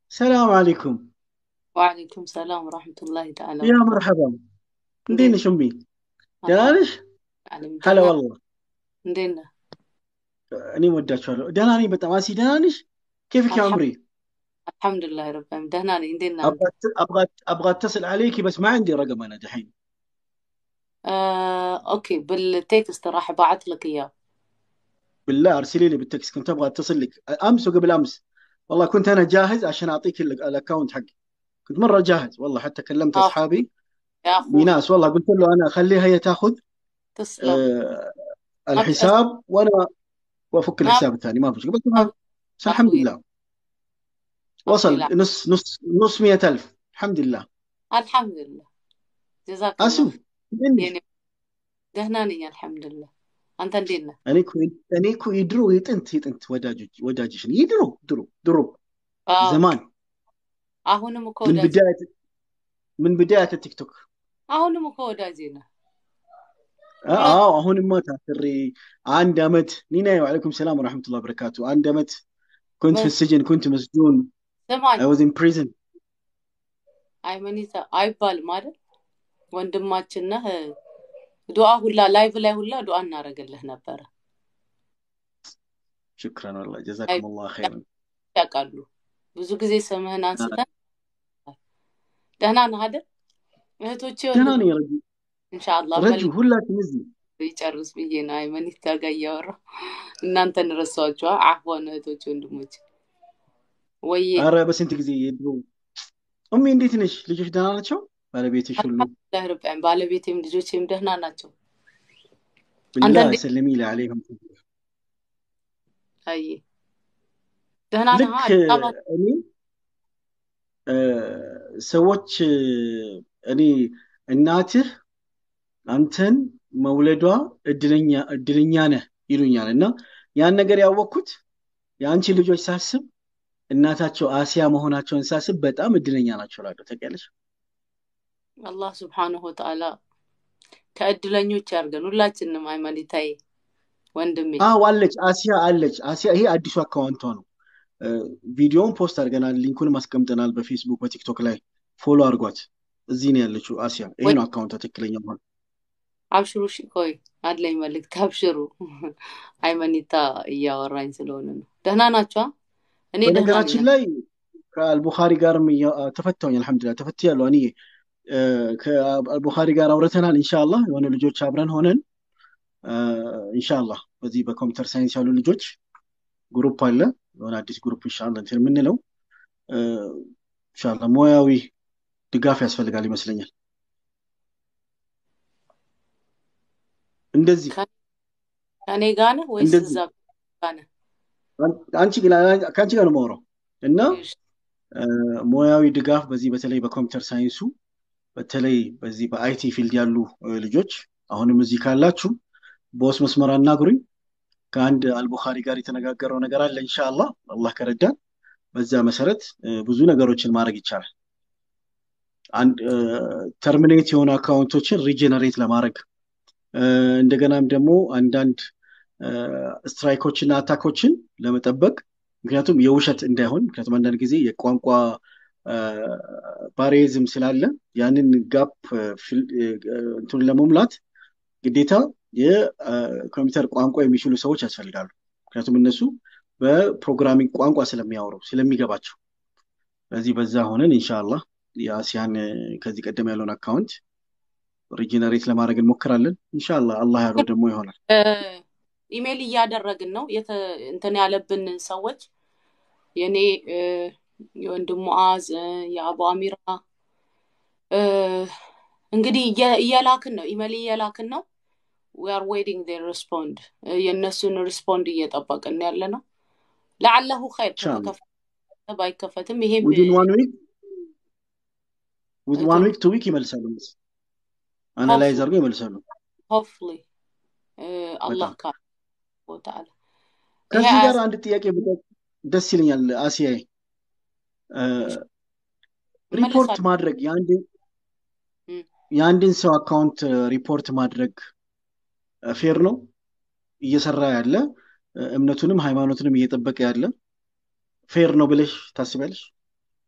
ሰላም አለይኩም ወዓለይኩም ሰላም ወራህመቱላሂ ተዓላ ያ ወበረካቱ። መርሐባ እንዴት እንዴት ነሽ እምቢ ደህና አልሐምዱ ነሽ ዓለም ሀላ ደህና ወላሂ እንዴት ነህ? እኔም ወዳችኋለሁ ደህና ነኝ በጣም አሲ ደህና ነሽ كيفك يا አልሐም- عمري አልሐምዱሊላህ ረብ العالمين ደህና ነኝ። እንዴት ነህ አንተ? ابغى أت- ابغى ابغى اتصل عليكي بس ما عندي رقم انا دحين آه، اوكي بالتكست راح ابعث لك اياه بالله ارسلي لي بالتكست كنت ابغى اتصل لك امس وقبل امس والله كنت انا جاهز عشان اعطيك ال- الاكونت حقي كنت مره جاهز والله حتى كلمت اخوي اصحابي يا اخوي ميناس والله قلت له انا خليها هي تاخذ تسلم آه، ما تأس... الحساب وانا وافك ما الحساب الثاني ما في مشكله بس ما- بس الحمد اخوي لله اخوي وصل لا نص نص نص مئة ألف الحمد لله الحمد لله جزاك الله أسو خير مني يعني ደህና ነኝ አልሐምዱሊላህ። አንተ እንዴት ነህ? እኔ እኮ እኔ እኮ የድሮ የጥንት የጥንት ወዳጆች ወዳጅሽን የድሮ ድሮ ድሮ አዎ ዘማን አሁንም እኮ من ወዳጅ بداية من بداية التيك توك አሁንም እኮ ወዳጄ ነህ። اه ሁለት آه، هون ما تاثري عند امت نينا وعليكم السلام ورحمة الله وبركاته عند امت كنت في ምን السجن كنت مسجون ስማኝ I was in prison አይመኒታ አይባልም አይደል? ወንድማችን ነህ። ዱዓ ሁላ ላይቭ ላይ ሁላ ዱዓ እናደርግልህ ነበረ። شكرا والله አይ جزاكم الله خيرا ያውቃሉ። ብዙ ጊዜ ስምህን آه، አንስተን ደህና ነህ አይደል? እህቶቼ ደህና ወንድም ነኝ ረጁ ኢንሻአላህ ረጁ መልክ ሁላችን እዚህ ይጨርስ ብዬ ነው አይመኒታ ጋር እያወራሁ እናንተን ረሳኋችሁ። አህዋን እህቶቼ ወንድሞቼ ወዬ አረ በስንት ጊዜ የድሮ እሜ እንዴት ነሽ ልጆች ደህና ናቸው ባለቤትሽ ሁሉ አልሐምዱሊላህ ረብ ዐለሚን ባለቤቴም ልጆቼም ደህና ናቸው። بالله አንዳንዴ سلمي لي عليهم አይ ደህና ነህ? ልክ አዲስ አበባ እኔ እ፣ ሰዎች እ፣ እኔ እናትህ አንተን መውለዷ እድለኛ እድለኛ ነህ ይሉኛል እና ያን ነገር ያወቅኩት የአንቺ ልጆች ሳስብ እናታቸው አሲያ መሆናቸውን ሳስብ በጣም እድለኛ ናቸው እላለሁ። ታውቂያለሽ? አላህ ስብሓንሁ ወተዓላ ከእድለኞች ያድርገን ሁላችንም። አይመኒታዬ ወንድሜ አዎ አለች፣ አሲያ አለች። አሲያ ይሄ አዲሱ አካውንቷ ነው። እ፣ ቪዲዮውን ፖስት አድርገናል፣ ሊንኩንም አስቀምጠናል በፌስቡክ በቲክቶክ ላይ ፎሎ አድርጓት። እዚህ ነው ያለችው አሲያ። ይሄ ወይ ነው አካውንቷ ትክክለኛ መሆን አብሽሩ። እሺ ቆይ አለኝ መልእክት አብሽሩ። አይመኒታ እያወራኝ ስለሆነ ነው። ደህና ናቸዋ? እኔ ደህና ነኝ። በነገራችን ላይ ከአልቡኻሪ ጋርም እያ- ተፈታሁኝ። አልሐምዱሊላህ ተፈትያለሁ። እኔ እ፣ ከአልቡኻሪ ጋር አውርተናል። ኢንሻአላህ የሆነ ልጆች አብረን ሆነን እ፣ ኢንሻአላህ በዚህ በኮምፒውተር ሳይንስ ያሉ ልጆች ግሩፕ አለ የሆነ አዲስ ግሩፕ ኢንሻአላህ እንትን የምንለው እ፣ ኢንሻአላህ ሙያዊ ድጋፍ ያስፈልጋል ይመስለኛል። እንደዚህ ከ- ከእኔ ጋር ነህ ወይስ እንደዚህ እዛ ጋር ነህ? አን- አንቺ ከአንቺ ጋር ነው የማወራው እና እሺ፣ እ፣ ሙያዊ ድጋፍ በዚህ በተለይ በኮምፒውተር ሳይንሱ በተለይ በዚህ በአይቲ ፊልድ ያሉ እ፣ ልጆች አሁንም እዚህ ካላችሁ በውስጥ መስመር አናግሩኝ። ከአንድ አልቡኻሪ ጋር የተነጋገረው ነገር አለ ኢንሻአላህ አላህ ከረዳን በዛ መሰረት እ፣ ብዙ ነገሮችን ማድረግ ይቻላል። አንድ ተርሚኔት የሆኑ አካውንቶችን ሪጀነሬት ለማድረግ እ፣ እንደገናም ደግሞ አንዳንድ ስትራይኮችና አታኮችን ለመጠበቅ ምክንያቱም የውሸት እንዳይሆን ምክንያቱም አንዳንድ ጊዜ የቋንቋ ባሪዝም ስላለ ያንን ጋፕ እንትን ለመሙላት ግዴታ የኮምፒውተር ቋንቋ የሚችሉ ሰዎች ያስፈልጋሉ። ምክንያቱም እነሱ በፕሮግራሚንግ ቋንቋ ስለሚያወሩ ስለሚገባቸው። ስለዚህ በዛ ሆነን ኢንሻአላህ የአሲያን እ፣ ከዚህ ቀደም ያለውን አካውንት ሪጀነሬት ለማድረግ እንሞክራለን። ኢንሻአላህ አላህ ያለው ደግሞ ይሆናል። እ፣ ኢሜል እያደረግን ነው የተ እንትን ያለብን ሰዎች የኔ እ፣ የወንድም ሙዓዝ እ፣ የአቡ አሚራ እ፣ እንግዲህ እየ- እየላክን ነው፣ ኢሜል እየላክን ነው። ዊ አር ዌይቲንግ ዜር ሪስፖንድ የእነሱን ሪስፖንድ እየጠበቅን ያለ ነው። ለዓለሁ ኸይር ኢንሻአላህ ከተከፈተ ባይከፈትም ይሄም ዊዝን ዋን ዊክ ዊዝ ዋን ዊክ ቱ ዊክ ይመልሳሉ። አናላይዝ አድርገው ይመልሳሉ። ሆፍሊ አላህ በጣም ካለ ወተዓላ ይሄ ከዚህ ጋር አያስ አንድ ጥያቄ ብጠይቅ ደስ ይለኛል። አሲያይ እ፣ ሪፖርት እመለሳለሁ። ማድረግ የአንድን እም፣ የአንድን ሰው አካውንት ሪፖርት ማድረግ ፌር ነው? እየሰራ ያለ እ፣ እምነቱንም ሃይማኖቱንም እየጠበቀ ያለ ፌር ነው ብለሽ ታስቢያለሽ?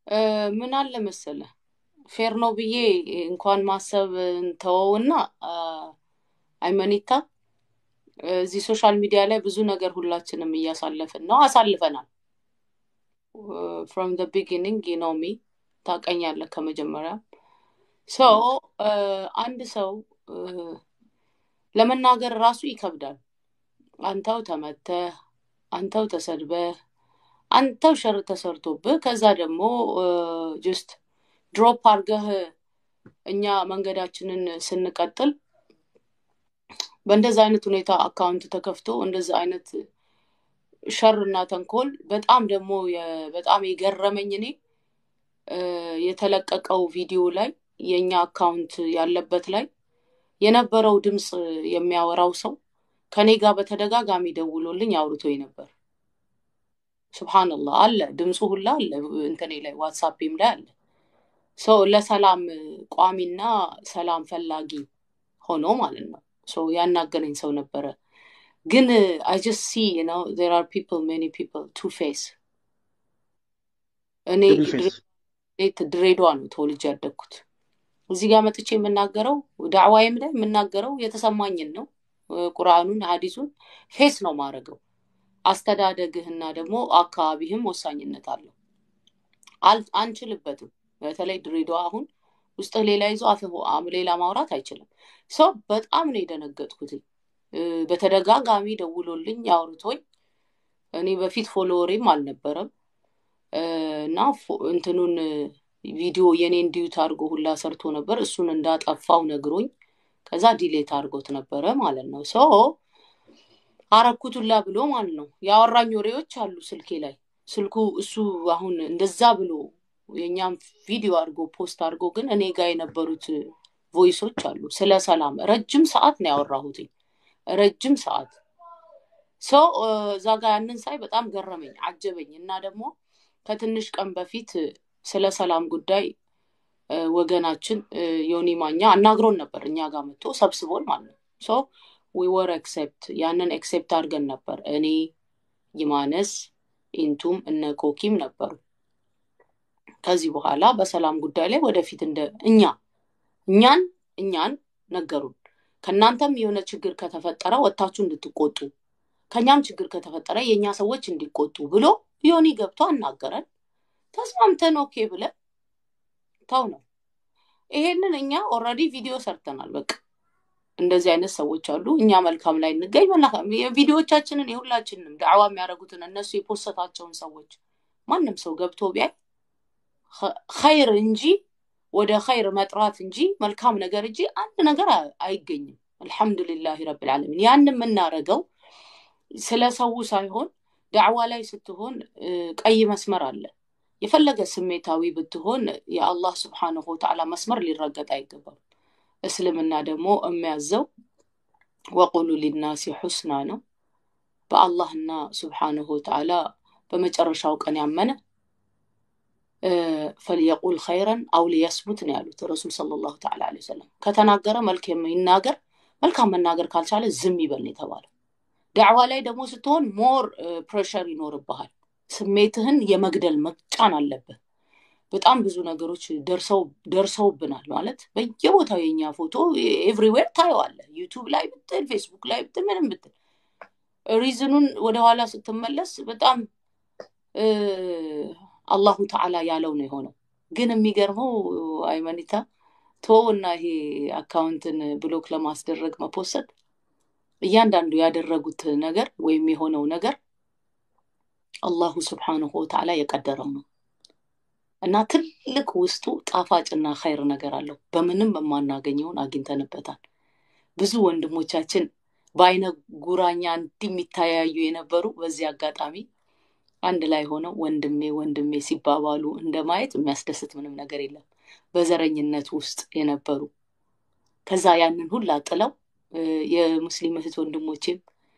እ፣ ምን አለ መሰለ ፌር ነው ብዬ እንኳን ማሰብ እንተወውና አ፣ አይመኒታ እዚህ ሶሻል ሚዲያ ላይ ብዙ ነገር ሁላችንም እያሳለፍን ነው፣ አሳልፈናል። ፍሮም ዘ ቢጊኒንግ ነው ሚ ታውቀኛለህ ከመጀመሪያ ሰው አንድ ሰው እ፣ ለመናገር ራሱ ይከብዳል። አንተው ተመተህ፣ አንተው ተሰድበህ፣ አንተው ሸር ተሰርቶብህ ከዛ ደግሞ ጅስት ድሮፕ አድርገህ እኛ መንገዳችንን ስንቀጥል በእንደዛ አይነት ሁኔታ አካውንት ተከፍቶ እንደዛ አይነት ሸር እና ተንኮል በጣም ደግሞ የ- በጣም የገረመኝ እኔ እ፣ የተለቀቀው ቪዲዮ ላይ የእኛ አካውንት ያለበት ላይ የነበረው ድምፅ የሚያወራው ሰው ከኔ ጋር በተደጋጋሚ ደውሎልኝ አውርቶኝ ነበር። ሱብሃንአላህ አለ ድምፁ ሁላ አለ እንትኔ ላይ ዋትሳፕም ላይ አለ። ሰው ለሰላም ቋሚና ሰላም ፈላጊ ሆኖ ማለት ነው። ሰው ያናገረኝ ሰው ነበረ። ግን አይ ጀስት ሲ ነው ዜር አር ፒፕል ሜኒ ፒፕል ቱ ፌስ እኔ ትሪ ፌስ ድሬ- ድሬዳዋ ነው ተወልጄ ያደግኩት። እዚህ ጋር መጥቼ የምናገረው ዳዕዋዬም ላይ የምናገረው የተሰማኝን ነው። እ፣ ቁርአኑን ሀዲሱን ፌስ ነው ማድረገው። አስተዳደግህና ደግሞ አካባቢህም ወሳኝነት አለው። አል- አንችልበትም። በተለይ ድሬዳዋ አሁን ውስጥህ ሌላ ይዞ አፍህ አም- ሌላ ማውራት አይችልም። ሰው በጣም ነው የደነገጥኩት። እ፣ በተደጋጋሚ ደውሎልኝ አውርቶኝ እኔ በፊት ፎሎወሬም አልነበረም እ፣ እና ፎ- እንትኑን እ፣ ቪዲዮ የኔን ዲዩት አድርጎ ሁላ ሰርቶ ነበር። እሱን እንዳጠፋው ነግሮኝ ከዛ ዲሌት አድርጎት ነበረ ማለት ነው። ሶ አረኩት ሁላ ብሎ ማለት ነው ያወራኝ ወሬዎች አሉ ስልኬ ላይ ስልኩ እሱ አሁን እንደዛ ብሎ የእኛም ቪዲዮ አድርጎ ፖስት አድርጎ ግን እኔ ጋር የነበሩት ቮይሶች አሉ ስለ ሰላም ረጅም ሰዓት ነው ያወራሁትኝ ረጅም ሰዓት ሰው እዛ ጋር ያንን ሳይ በጣም ገረመኝ አጀበኝ እና ደግሞ ከትንሽ ቀን በፊት ስለ ሰላም ጉዳይ እ፣ ወገናችን እ፣ ዮኒ ማኛ አናግሮን ነበር እኛ ጋር መጥቶ ሰብስቦን ማለት ነው ሶ ዊ ወር ኤክሴፕት ያንን ኤክሴፕት አድርገን ነበር እኔ ይማነስ ኢንቱም እነ ኮኪም ነበሩ ከዚህ በኋላ በሰላም ጉዳይ ላይ ወደፊት እንደ እኛ እኛን እኛን ነገሩን ከእናንተም የሆነ ችግር ከተፈጠረ ወጥታችሁ እንድትቆጡ ከኛም ችግር ከተፈጠረ የእኛ ሰዎች እንዲቆጡ ብሎ ዮኒ ገብቶ አናገረን ተስማምተን ኦኬ ብለን ተው ነው ይሄንን እኛ ኦልሬዲ ቪዲዮ ሰርተናል በቃ እንደዚህ አይነት ሰዎች አሉ እኛ መልካም ላይ እንገኝ መልካም የቪዲዮዎቻችንን የሁላችንንም ዳዕዋ የሚያደርጉትን እነሱ የፖሰታቸውን ሰዎች ማንም ሰው ገብቶ ቢያይ ኸ- ኸይር እንጂ ወደ ኸይር መጥራት እንጂ መልካም ነገር እንጂ አንድ ነገር አ- አይገኝም አልሐምዱሊላህ ረብል ዓለሚን ያን የምናረገው ስለ ሰው ሳይሆን ዳዕዋ ላይ ስትሆን እ፣ ቀይ መስመር አለ የፈለገ ስሜታዊ ብትሆን የአላህ ስብሓንሁ ወተዓላ መስመር ሊረገጥ አይገባም እስልምና ደግሞ የሚያዘው ወቁሉ ሊናሲ ሑስና ነው በአላህና ስብሓንሁ ወተዓላ በመጨረሻው ቀን ያመነ እ፣ ፈልየቁል ኸይረን አው ሊየስሙት ነው ያሉት ረሱል ሰለላሁ ተዓላ ዐለይሂ ወሰለም ከተናገረ መልክ ይናገር መልካም መናገር ካልቻለ ዝም ይበል ነው የተባለው ዳዕዋ ላይ ደግሞ ስትሆን ሞር ፕሬሸር ይኖርብሃል ስሜትህን የመግደል መጫን አለብህ በጣም ብዙ ነገሮች ደርሰው ደርሰውብናል ማለት በየቦታው የኛ ፎቶ ኤቭሪዌር ታየዋለህ ዩቱብ ላይ ብትል ፌስቡክ ላይ ብትል ምንም ብትል ሪዝኑን ወደኋላ ስትመለስ በጣም እ፣ አላሁ ተዓላ ያለው ነው የሆነው ግን የሚገርመው አይመኒታ ቶና ይሄ አካውንትን ብሎክ ለማስደረግ መፖሰት እያንዳንዱ ያደረጉት ነገር ወይም የሆነው ነገር አላሁ ስብሓንሁ ወተዓላ የቀደረው ነው እና ትልቅ ውስጡ ጣፋጭና ኸይር ነገር አለው በምንም የማናገኘውን አግኝተንበታል ብዙ ወንድሞቻችን በአይነ ጉራኛ እንዲህ የሚተያዩ የነበሩ በዚህ አጋጣሚ አንድ ላይ ሆነው ወንድሜ ወንድሜ ሲባባሉ እንደማየት የሚያስደስት ምንም ነገር የለም በዘረኝነት ውስጥ የነበሩ ከዛ ያንን ሁላ ጥለው እ፣ የሙስሊም እህት ወንድሞቼም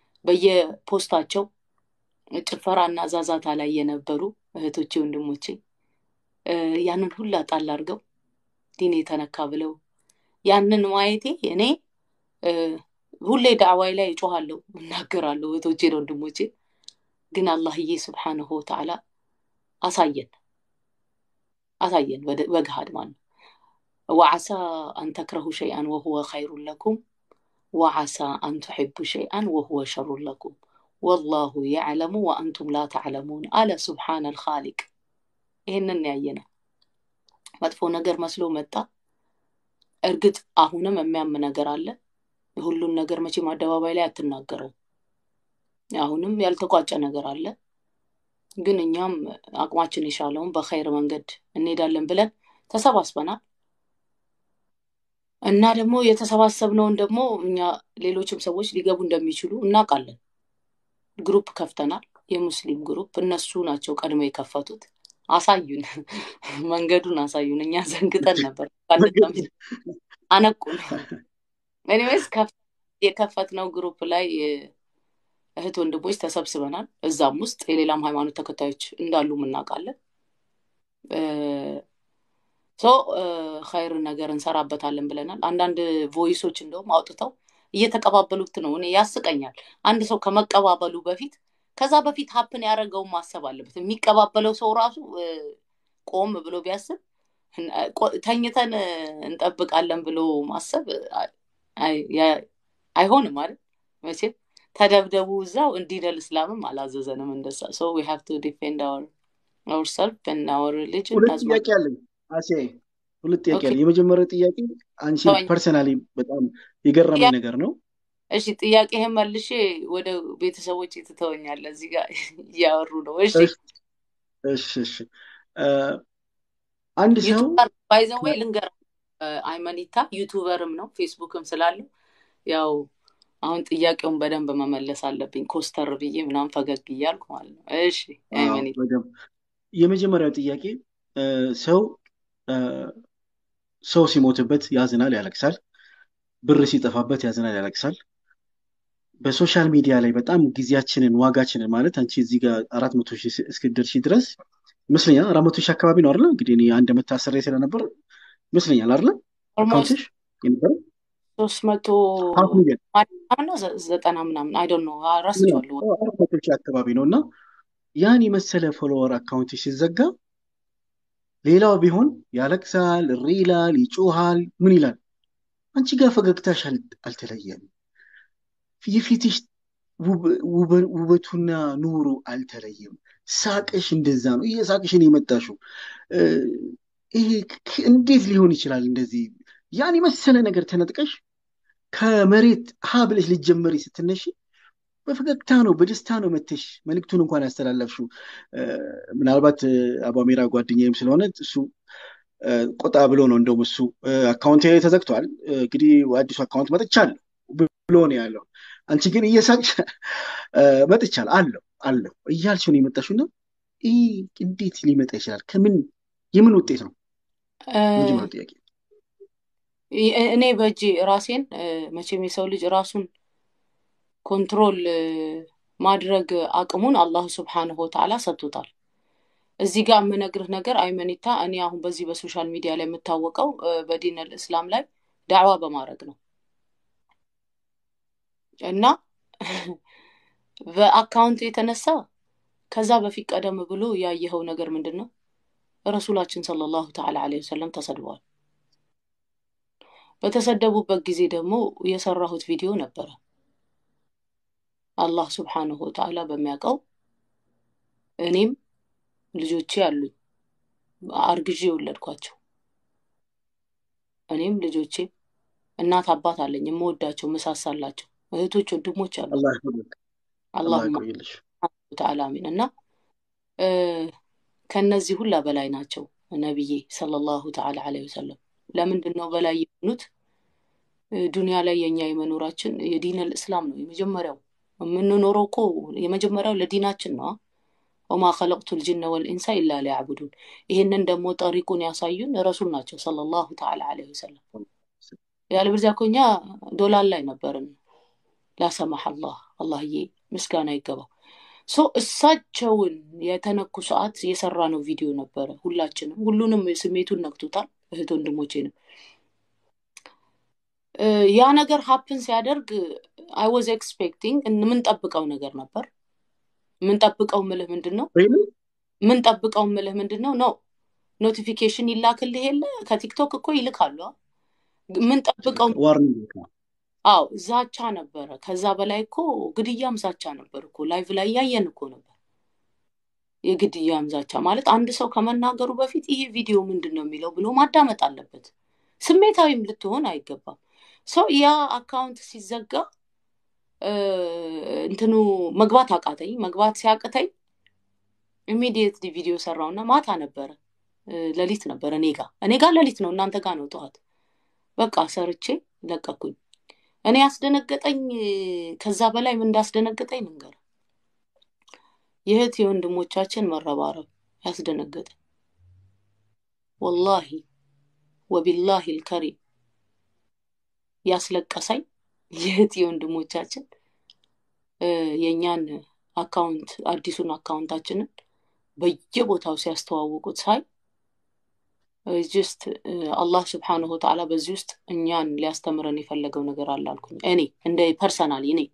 በየፖስታቸው ጭፈራና ዛዛታ ላይ የነበሩ እህቶቼ ወንድሞቼ እ፣ ያንን ሁላ ጣል አድርገው ዲን የተነካ ብለው ያንን ማየቴ እኔ እ፣ ሁሌ ዳዕዋይ ላይ እጮሃለሁ እናገራለሁ እህቶቼን ወንድሞቼ ግን አላህዬ ስብሓንሁ ወተዓላ አሳየን አሳየን በገሃድ ማለት ነው። ወዓሳ አን ተክረሁ ሸይአን ወሁወ ኸይሩን ለኩም ወዓሳ አን ትሕቡ ሸይአን ወሁወ ሸሩን ለኩም ወላሁ የዕለሙ ወአንቱም ላ ተዕለሙን አለ ሱብሓነ ልኻሊቅ። ይህንን ያየነው መጥፎ ነገር መስሎ መጣ። እርግጥ አሁንም የሚያም ነገር አለ። ሁሉን ነገር መቼም አደባባይ ላይ አትናገረው። አሁንም ያልተቋጨ ነገር አለ። ግን እኛም አቅማችን የቻለውን በኸይር መንገድ እንሄዳለን ብለን ተሰባስበናል እና ደግሞ የተሰባሰብነውን ደግሞ እኛ ሌሎችም ሰዎች ሊገቡ እንደሚችሉ እናውቃለን። ግሩፕ ከፍተናል፣ የሙስሊም ግሩፕ። እነሱ ናቸው ቀድሞ የከፈቱት። አሳዩን፣ መንገዱን አሳዩን። እኛ ዘንግጠን ነበር፣ አነቁን። ኤኒዌይስ የከፈትነው ግሩፕ ላይ እህት ወንድሞች ተሰብስበናል። እዛም ውስጥ የሌላም ሃይማኖት ተከታዮች እንዳሉ እናውቃለን። ሶ ኸይር ነገር እንሰራበታለን ብለናል። አንዳንድ ቮይሶች እንደውም አውጥተው እየተቀባበሉት ነው። እኔ ያስቀኛል። አንድ ሰው ከመቀባበሉ በፊት ከዛ በፊት ሀፕን ያደረገውን ማሰብ አለበት። የሚቀባበለው ሰው ራሱ ቆም ብሎ ቢያስብ ተኝተን እንጠብቃለን ብሎ ማሰብ አይሆንም አይደል? መቼም ተደብደቡ እዛው እንዲደል እስላምም አላዘዘንም እንደዛ። ሶ ዊ ሃቭ ቱ ዲፌንድ አወር አወር ሰልፍ እና አወር ሪሊጅን ሁለት ጥያቄ አለኝ አሴ ሁለት ጥያቄ አለኝ። የመጀመሪያው ጥያቄ አንቺ ፐርሰናሊ በጣም የገረመኝ ነገር ነው። እሺ ጥያቄህን መልሼ ወደ ቤተሰቦች ትተወኛለህ። እዚህ ጋር እያወሩ ነው። እሺ እሺ እሺ አንድ ሰው ባይዘወይ ልንገር፣ አይመኒታ ዩቱበርም ነው ፌስቡክም ስላለው ያው አሁን ጥያቄውን በደንብ መመለስ አለብኝ። ኮስተር ብዬ ምናምን ፈገግ እያልኩ ማለት ነው። እሺ አይመኒታ የመጀመሪያው ጥያቄ ሰው ሰው ሲሞትበት ያዝናል፣ ያለቅሳል። ብር ሲጠፋበት ያዝናል፣ ያለቅሳል። በሶሻል ሚዲያ ላይ በጣም ጊዜያችንን ዋጋችንን ማለት አንቺ እዚህ ጋር አራት መቶ ሺህ እስክደርሺ ድረስ ይመስለኛል አራት መቶ ሺህ አካባቢ ነው አይደለ? እንግዲህ እኔ አንድ ዓመት ታስሬ ስለነበር ይመስለኛል አይደለ? አካውንትሽ የነበረው ሶስት መቶ ሀፍ ሚሊዮን ምናምን ዘጠና ምናምን አይ ዶንት ኖ ረስቼዋለሁ። አራት መቶ ሺህ አካባቢ ነው እና ያን የመሰለ ፎሎወር አካውንትሽ ሲዘጋ ሌላው ቢሆን ያለቅሳል፣ እሪ ይላል፣ ይጮሃል፣ ምን ይላል። አንቺ ጋር ፈገግታሽ አልተለየም። የፊትሽ ውበቱና ኑሩ አልተለየም። ሳቅሽ እንደዛ ነው። እየሳቅሽን የመጣሽው ይሄ እንዴት ሊሆን ይችላል? እንደዚህ ያን የመሰለ ነገር ተነጥቀሽ ከመሬት ሀ ብለሽ ልትጀመሪ ስትነሺ በፈገግታ ነው በደስታ ነው መተሽ መልእክቱን እንኳን ያስተላለፍሽው። ምናልባት አቧሜራ ጓደኛዬም ስለሆነ እሱ ቆጣ ብሎ ነው እንደውም እሱ አካውንት ተዘግቷል፣ እንግዲህ አዲሱ አካውንት መጥቻለሁ ብሎ ነው ያለው። አንቺ ግን እየሳቅሽ መጥቻለሁ አለው አለው እያልሽ ነው የመጣሽው እና ይህ እንዴት ሊመጣ ይችላል? ከምን የምን ውጤት ነው? መጀመሪያው ጥያቄ እኔ በእጅ ራሴን መቼም የሰው ልጅ ራሱን ኮንትሮል ማድረግ አቅሙን አላሁ ስብሓንሁ ወተዓላ ሰጥቶታል። እዚህ ጋር የምነግርህ ነገር አይመኒታ፣ እኔ አሁን በዚህ በሶሻል ሚዲያ ላይ የምታወቀው በዲን እስላም ላይ ዳዕዋ በማድረግ ነው እና በአካውንት የተነሳ ከዛ በፊት ቀደም ብሎ ያየኸው ነገር ምንድን ነው? ረሱላችን ሰለላሁ ተዓላ ዐለይሂ ወሰለም ተሰድበዋል። በተሰደቡበት ጊዜ ደግሞ የሰራሁት ቪዲዮ ነበረ። አላህ ስብሓንሁ ወተዓላ በሚያውቀው እኔም ልጆቼ አሉኝ፣ አርግዤ የወለድኳቸው እኔም ልጆቼ እናት አባት አለኝ፣ የምወዳቸው ምሳሳላቸው እህቶች ወንድሞች አሉ። አላሁማ ተዓላ አሚን። እና ከነዚህ ሁላ በላይ ናቸው ነቢዬ ሰለላሁ ተዓላ ዐለይሂ ወሰለም። ለምንድን ነው በላይ የሆኑት? ዱንያ ላይ የኛ የመኖራችን የዲነል እስላም ነው የመጀመሪያው የምንኖረው እኮ የመጀመሪያው ለዲናችን ነው። ወማ ከለቅቱ ልጅነ ወልኢንሳ ኢላ ሊያዕቡዱን። ይህንን ደግሞ ጠሪቁን ያሳዩን ረሱል ናቸው ሰለላሁ ተዓላ ዐለይሂ ወሰለም። ያለበለዚያ እኮ እኛ ዶላር ላይ ነበርን። ላሰማህ አላህ አላህዬ ምስጋና ይገባው። ሶ እሳቸውን የተነኩ ሰዓት የሰራ ነው ቪዲዮ ነበረ። ሁላችንም ሁሉንም ስሜቱን ነክቶታል። እህት ወንድሞቼንም ያ ነገር ሀፕን ሲያደርግ አይ ዋዝ ኤክስፔክቲንግ የምንጠብቀው ነገር ነበር። የምንጠብቀው ምልህ ምንድን ነው? ምንጠብቀው ምልህ ምንድን ነው? ነው ኖቲፊኬሽን ይላክልህ የለ ከቲክቶክ እኮ ይልካሉ። አ? የምንጠብቀው ዋርኒንግ አዎ ዛቻ ነበረ። ከዛ በላይ እኮ ግድያም ዛቻ ነበር እኮ ላይቭ ላይ እያየን እኮ ነበር። የግድያም ዛቻ ማለት አንድ ሰው ከመናገሩ በፊት ይሄ ቪዲዮ ምንድን ነው የሚለው ብሎ ማዳመጥ አለበት። ስሜታዊም ልትሆን አይገባም። ሰው ያ አካውንት ሲዘጋ እ፣ እንትኑ መግባት አቃተኝ። መግባት ሲያቅተኝ ኢሚዲየትሊ ቪዲዮ ሰራውና ማታ ነበረ እ፣ ሌሊት ነበረ እኔ ጋ እኔ ጋ ሌሊት ነው እናንተ ጋ ነው ጠዋት። በቃ ሰርቼ ለቀኩኝ። እኔ ያስደነገጠኝ እ፣ ከዛ በላይ ምን እንዳስደነገጠኝ ልንገር። የእህት የወንድሞቻችን መረባረብ ያስደነገጠኝ ወላሂ ወቢላሂ ልከሪም ያስለቀሰኝ የእህት የወንድሞቻችን እ፣ የእኛን አካውንት አዲሱን አካውንታችንን በየቦታው ሲያስተዋውቁት ሳይ ጅስት አላህ ስብሓንሁ ወተዓላ በዚህ ውስጥ እኛን ሊያስተምረን የፈለገው ነገር አለ አልኩኝ። እኔ እንደ ፐርሰናሊ እኔ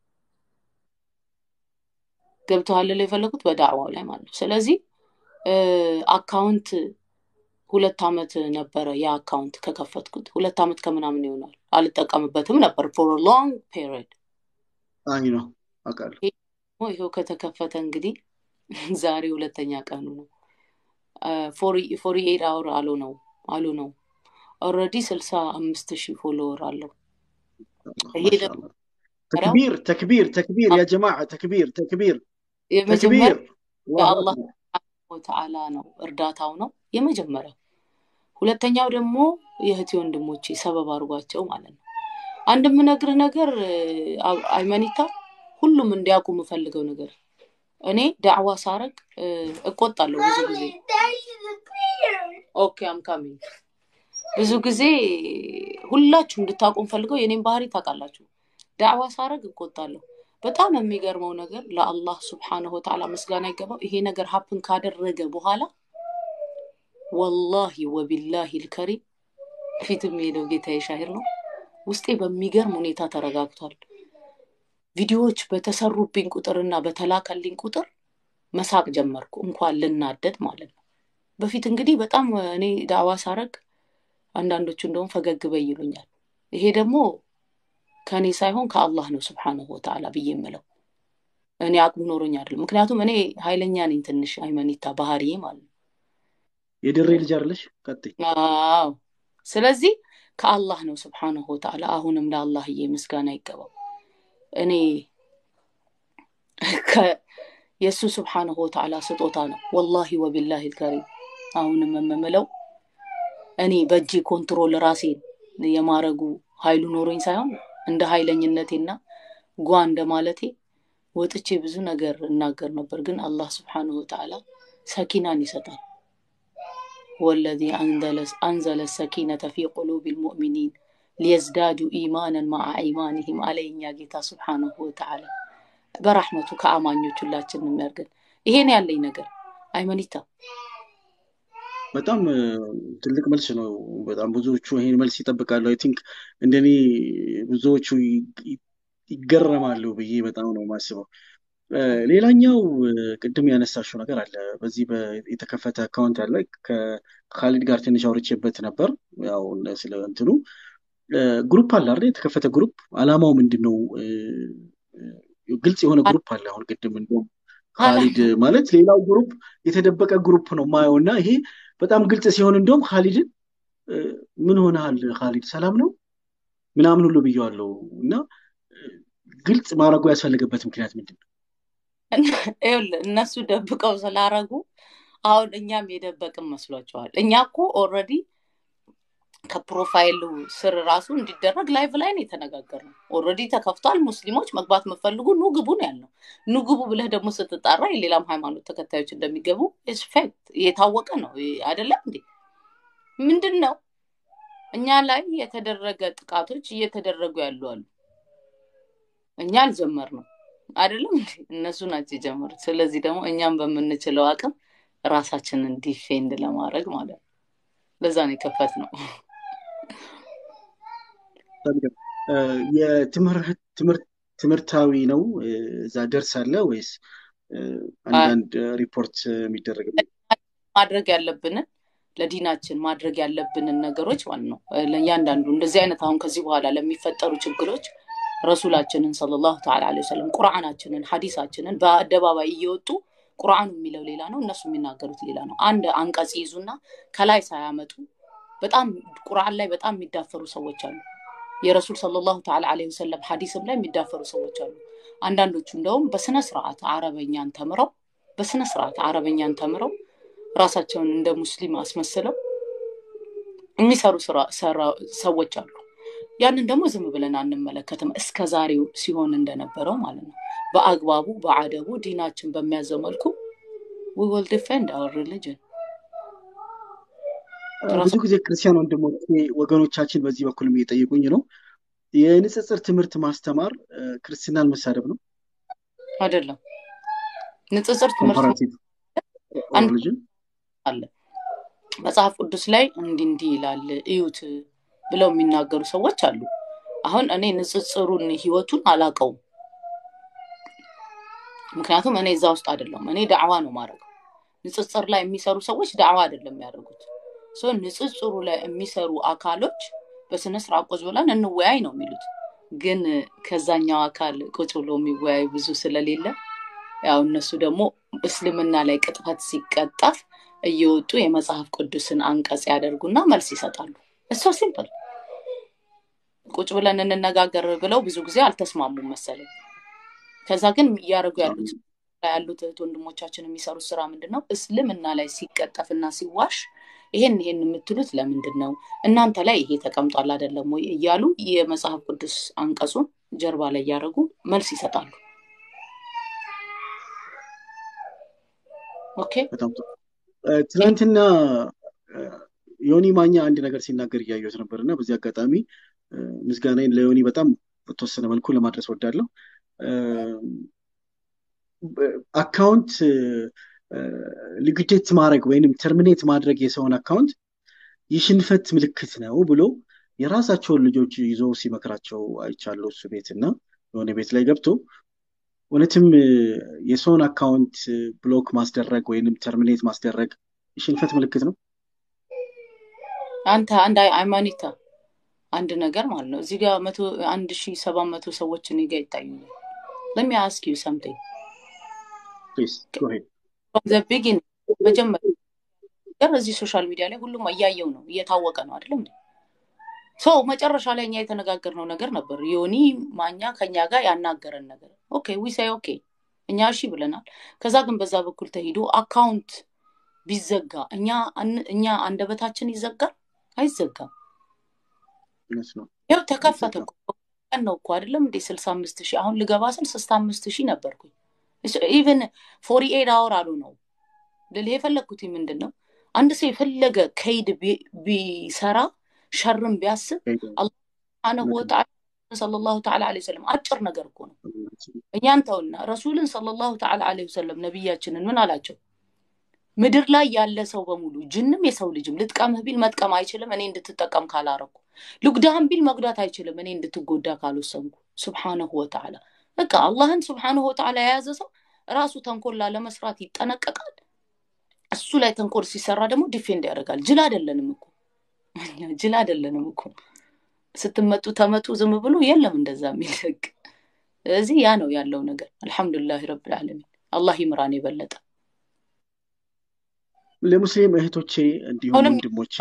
ገብተዋል ላይ የፈለጉት በዳዕዋው ላይ ማለት ነው። ስለዚህ እ፣ አካውንት ሁለት ዓመት ነበረ ያ አካውንት ከከፈትኩት ሁለት ዓመት ከምናምን ይሆናል። አልጠቀምበትም ነበር ፎር ሎንግ ፔሪድ። አይ ነው አውቃለሁ። ይኸው ከተከፈተ እንግዲህ ዛሬ ሁለተኛ ቀኑ ነው። ፎሪ ኤት አወር አሉ ነው አሉ ነው ኦልሬዲ ስልሳ አምስት ሺህ ፎሎወር አለው። ይሄ ደግሞ ማሻአላህ ተክቢር ተክቢር ተክቢር ያ ጀማዓ ተክቢር ተክቢር የመጀመሪያ ተክቢር አላሁ የአላህ አክበር ወተዓላ ነው እርዳታው ነው የመጀመሪያው። ሁለተኛው ደግሞ የእህቴ ወንድሞቼ ሰበብ አድርጓቸው ማለት ነው። አንድ የምነግርህ ነገር እ፣ አ- አይመኒታ ሁሉም እንዲያውቁ የምፈልገው ነገር እኔ ዳዕዋ ሳረግ እ፣ እቆጣለሁ ብዙ ጊዜ። ኦኬ አም ካሚንግ ብዙ ጊዜ ሁላችሁ እንድታውቁ ፈልገው የኔን ባህሪ ታውቃላችሁ። ዳዕዋ ሳረግ እቆጣለሁ። በጣም የሚገርመው ነገር ለአላህ ስብሓነሁ ወተዓላ ምስጋና ይገባው። ይሄ ነገር ሀፕን ካደረገ በኋላ ወላሂ ወቢላሂ ልከሪም ፊት የሚሄደው ጌታዬ ሻሂር ነው። ውስጤ በሚገርም ሁኔታ ተረጋግቷል። ቪዲዮዎች በተሰሩብኝ ቁጥርና በተላከልኝ ቁጥር መሳቅ ጀመርኩ፣ እንኳን ልናደድ ማለት ነው። በፊት እንግዲህ በጣም እኔ ዳዕዋ ሳረግ አንዳንዶቹ እንደውም ፈገግ በይ ይሉኛል። ይሄ ደግሞ ከእኔ ሳይሆን ከአላህ ነው ስብሓነሁ ወተዓላ ብዬ የምለው እኔ አቅሙ ኖሮኝ አይደለም። ምክንያቱም እኔ ኃይለኛ ነኝ ትንሽ አይመኒታ ባህሪዬ ማለት ነው። የድሬ ልጅ አይደለሽ? ቀጥይ። አዎ ስለዚህ ከአላህ ነው ስብሓነሁ ወተዓላ። አሁንም ለአላህዬ ምስጋና ይገባው። እኔ ከ- የእሱ ስብሓነሁ ወተዓላ ስጦታ ነው። ወላሂ ወቢላሂ ልከሪም አሁንም የምምለው እኔ በእጄ ኮንትሮል ራሴን የማረጉ ኃይሉ ኖሮኝ ሳይሆን እንደ ኃይለኝነቴና ጓ እንደማለቴ ወጥቼ ብዙ ነገር እናገር ነበር። ግን አላህ ስብሓነሁ ወተዓላ ሰኪናን ይሰጣል። ወለዚ አንዘለ ሰኪነተ ፊ ቁሉብ ልሙእሚኒን ሊየዝዳዱ ኢማናን ማዓ ኢማንህም አለኛ ጌታ ስብሓነሁ ወተዓላ በራሕመቱ ከአማኞች ሁላችን የሚያርገን። ይሄን ያለኝ ነገር አይመኒታ በጣም እ፣ ትልቅ መልስ ነው። በጣም ብዙዎቹ ይሄን መልስ ይጠብቃሉ። አይ ቲንክ እንደኔ ብዙዎቹ ይ- ይ- ይገረማሉ ብዬ በጣም ነው የማስበው። እ፣ ሌላኛው እ፣ ቅድም ያነሳሽው ነገር አለ። በዚህ በ- የተከፈተ አካውንት አለ። ከካሊድ ጋር ትንሽ አውርቼበት ነበር። ያው እነ- ስለ እንትኑ እ፣ ግሩፕ አለ አይደል? የተከፈተ ግሩፕ አላማው ምንድን ነው? እ፣ እ፣ ግልጽ የሆነ ግሩፕ አለ። አሁን ቅድም እንደውም ካሊድ ማለት ሌላው ግሩፕ የተደበቀ ግሩፕ ነው ማየው እና ይሄ በጣም ግልጽ ሲሆን እንደውም ካሊድን እ፣ ምን ሆነሃል ካሊድ ሰላም ነው ምናምን ሁሉ ብየዋለሁ እና እ፣ ግልጽ ማድረጉ ያስፈለገበት ምክንያት ምንድን ነው? ይኸውልህ እነሱ ደብቀው ስላረጉ አሁን እኛም የደበቅን መስሏቸዋል። እኛ እኮ ኦልሬዲ ከፕሮፋይሉ ስር ራሱ እንዲደረግ ላይቭ ላይ ነው የተነጋገርነው። ኦልሬዲ ተከፍቷል። ሙስሊሞች መግባት የምትፈልጉ ኑ ግቡ ነው ያልነው። ኑ ግቡ ብለህ ደግሞ ስትጣራ የሌላም ሃይማኖት ተከታዮች እንደሚገቡ ፌክት የታወቀ ነው አይደለም እንዴ? ምንድን ነው እኛ ላይ የተደረገ ጥቃቶች እየተደረጉ ያሉ አሉ። እኛ አልጀመርነው አይደለም እንዴ? እነሱ ናቸው የጀመሩት። ስለዚህ ደግሞ እኛም በምንችለው አቅም ራሳችንን ዲፌንድ ለማድረግ ማለት ነው። ለዛ ነው የከፈት ነው። እ፣ የትምህርት ትምህርት ትምህርታዊ ነው እ፣ እዛ ደርስ አለ ወይስ እ፣ አንዳንድ ሪፖርት የሚደረግበት ማድረግ ያለብንን ለዲናችን ማድረግ ያለብንን ነገሮች ማለት ነው። ለእያንዳንዱ እንደዚህ አይነት አሁን ከዚህ በኋላ ለሚፈጠሩ ችግሮች ረሱላችንን ሰለላሁ ተዓላ ዐለይሂ ወሰለም ቁርአናችንን፣ ሐዲሳችንን በአደባባይ እየወጡ ቁርአኑ የሚለው ሌላ ነው፣ እነሱ የሚናገሩት ሌላ ነው። አንድ አንቀጽ ይዙና ከላይ ሳያመጡ በጣም ቁርአን ላይ በጣም የሚዳፈሩ ሰዎች አሉ። የረሱል ሰለላሁ ተዓላ ዐለይሂ ወሰለም ሐዲስም ላይ የሚዳፈሩ ሰዎች አሉ። አንዳንዶቹ እንደውም በስነ ስርዓት አረበኛን ተምረው በስነ ስርዓት አረበኛን ተምረው ራሳቸውን እንደ ሙስሊም አስመስለው የሚሰሩ ሰዎች አሉ። ያንን ደግሞ ዝም ብለን አንመለከትም። እስከ ዛሬው ሲሆን እንደነበረው ማለት ነው። በአግባቡ በአደቡ ዲናችን በሚያዘው መልኩ we will defend our religion ብዙ ጊዜ ክርስቲያን ወንድሞቼ ወገኖቻችን በዚህ በኩልም እየጠየቁኝ ነው። የንጽጽር ትምህርት ማስተማር ክርስትናን መሳደብ ነው አይደለም። ንጽጽር ትምህርት ኮምፓራቲቭ ሪሊጅን አለ መጽሐፍ ቅዱስ ላይ እንዲህ እንዲህ ይላል እዩት ብለው የሚናገሩ ሰዎች አሉ። አሁን እኔ ንጽጽሩን ህይወቱን አላውቀውም። ምክንያቱም እኔ እዛ ውስጥ አይደለም። እኔ ዳዕዋ ነው ማድረገው። ንጽጽር ላይ የሚሰሩ ሰዎች ዳዕዋ አይደለም የሚያደርጉት። ሶ ንጽጽሩ ላይ የሚሰሩ አካሎች በስነ ስርዓት ቁጭ ብለን እንወያይ ነው የሚሉት። ግን ከዛኛው አካል ቁጭ ብሎ የሚወያይ ብዙ ስለሌለ ያው እነሱ ደግሞ እስልምና ላይ ቅጥፈት ሲቀጠፍ እየወጡ የመጽሐፍ ቅዱስን አንቀጽ ያደርጉና መልስ ይሰጣሉ። እሶ ሲምፕል ቁጭ ብለን እንነጋገር ብለው ብዙ ጊዜ አልተስማሙም መሰለኝ። ከዛ ግን እያደረጉ ያሉት ያሉት እህት ወንድሞቻችን የሚሰሩት ስራ ምንድን ነው? እስልምና ላይ ሲቀጠፍና ሲዋሽ ይሄን ይሄን የምትሉት ለምንድን ነው? እናንተ ላይ ይሄ ተቀምጧል አይደለም ወይ እያሉ የመጽሐፍ ቅዱስ አንቀጹን ጀርባ ላይ እያደረጉ መልስ ይሰጣሉ። ኦኬ በጣም ጥሩ። ትናንትና ዮኒ ማኛ አንድ ነገር ሲናገር እያየሁት ነበር እና በዚህ አጋጣሚ ምስጋናዬን ለዮኒ በጣም በተወሰነ መልኩ ለማድረስ ወዳለሁ። አካውንት ሊኩዴት ማድረግ ወይንም ተርሚኔት ማድረግ የሰውን አካውንት የሽንፈት ምልክት ነው ብሎ የራሳቸውን ልጆች ይዞ ሲመክራቸው አይቻለሁ። እሱ ቤት እና የሆነ ቤት ላይ ገብቶ እውነትም የሰውን አካውንት ብሎክ ማስደረግ ወይንም ተርሚኔት ማስደረግ የሽንፈት ምልክት ነው። አንተ አንድ ሃይማኖታ አንድ ነገር ማለት ነው። እዚህ ጋር መቶ አንድ ሺ ሰባት መቶ ሰዎች እኔ ጋር ይታዩኛል። ለሚ አስክ ዩ ሰምቲንግ ፕሊዝ ጎ ሄድ። ዘ ቢጊን መጀመሪያ ነገር እዚህ ሶሻል ሚዲያ ላይ ሁሉም እያየው ነው እየታወቀ ነው አይደለም እንዴ? ሰው መጨረሻ ላይ እኛ የተነጋገርነው ነገር ነበር። ዮኒ ማኛ ከኛ ጋር ያናገረን ነገር ኦኬ ዊሳይ ኦኬ እኛ እሺ ብለናል። ከዛ ግን በዛ በኩል ተሂዶ አካውንት ቢዘጋ እኛ እኛ አንደበታችን ይዘጋል አይዘጋም። እውነት ነው። ያው ተከፈተ እኮ ቀን ነው እኮ አይደለም እንዴ ስልሳ አምስት ሺህ አሁን ልገባ ስል ስልሳ አምስት ሺህ ነበርኩኝ። ኢቨን ፎሪ ኤድ አወር አሉ ነው ልልህ የፈለግኩት ምንድን ነው አንድ ሰው የፈለገ ከይድ ቢሰራ ሸርም ቢያስብ አላህ ስብሓነሁ ወተዓላ ሰለላሁ ተዓላ ዐለይሂ ወሰለም አጭር ነገር እኮ ነው። እኛን ተውና ረሱልን ሰለላሁ ተዓላ ዐለይሂ ወሰለም ነቢያችንን ምን አላቸው? ምድር ላይ ያለ ሰው በሙሉ ጅንም የሰው ልጅም ልጥቀምህ ቢል መጥቀም አይችልም እኔ እንድትጠቀም ካላረኩ፣ ልጉዳህም ቢል መጉዳት አይችልም እኔ እንድትጎዳ ካልወሰንኩ። ሱብሓነሁ ወተዓላ በቃ አላህን ሱብሓነሁ ወተዓላ የያዘ ሰው ራሱ ተንኮል ለመስራት ይጠነቀቃል። እሱ ላይ ተንኮል ሲሰራ ደግሞ ዲፌንድ ያደርጋል። ጅል አይደለንም እኮ ጅል አይደለንም እኮ ስትመጡ ተመጡ ዝም ብሎ የለም እንደዛ የሚል ህግ። ስለዚህ ያ ነው ያለው ነገር። አልሐምዱሊላህ ረብል ዓለሚን አላህ ይምራን የበለጠ ለሙስሊም እህቶቼ እንዲሁም አሁንም ወንድሞቼ